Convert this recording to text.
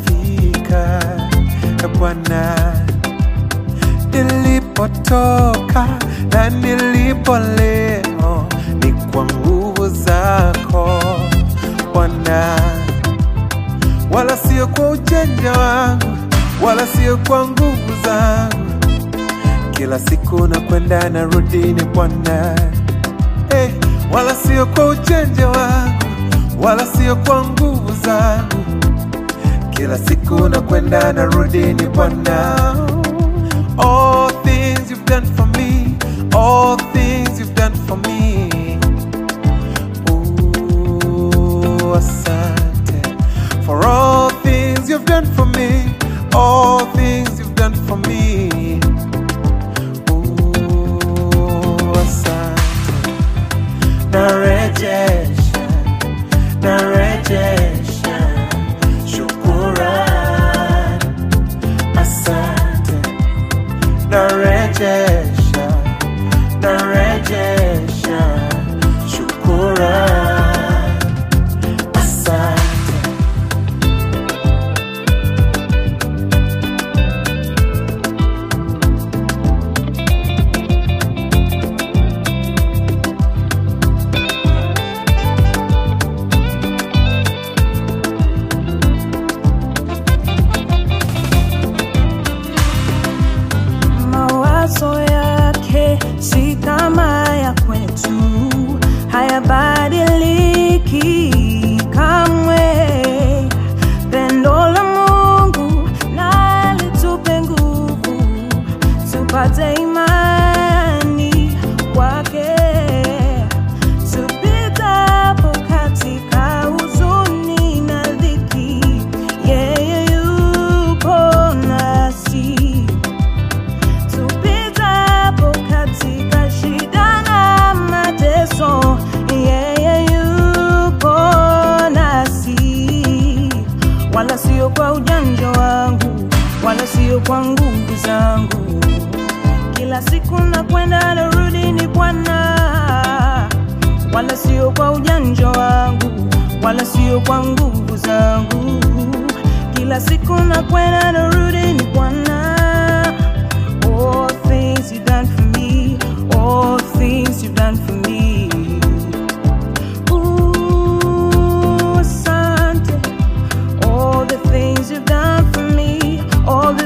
nimefika e Bwana, nilipotoka na nilipo leo ni kwa nguvu zako Bwana, wala sio kwa ujanja wangu, wala sio kwa nguvu zangu. Kila siku nakwenda narudi ni Bwana, hey, wala sio kwa ujanja wangu, wala sio kwa nguvu zangu. Kila siku nakwenda narudi ni Bwana. All things you've done for me, all things you've done for me. Ooh, asante for all things you've done for me, all things you've done for me. Ooh, asante. Narejesha, narejesha, shukuran. Asante, narejesha, narejesha, shukuran. Asante. mawazo yake si kama ya kwetu, hayabadiliki kamwe. Pendo la Mungu na litupe nguvu, tupate imani kwake, tupitapo katika huzuni na dhiki, yeye yupo nasi tupitapo katika shida na mateso, yeye yupo nasi, wala sio kwa ujanja wangu, wala sio kwa nguvu zangu. Kila siku nakwenda narudi ni Bwana, wala sio kwa ujanja wangu, wala sio kwa nguvu zangu. Kila siku nakwenda narudi ni Bwana. All things you've done for me, all things you've done for me. Ooh, asante. All the things you've done for me, all the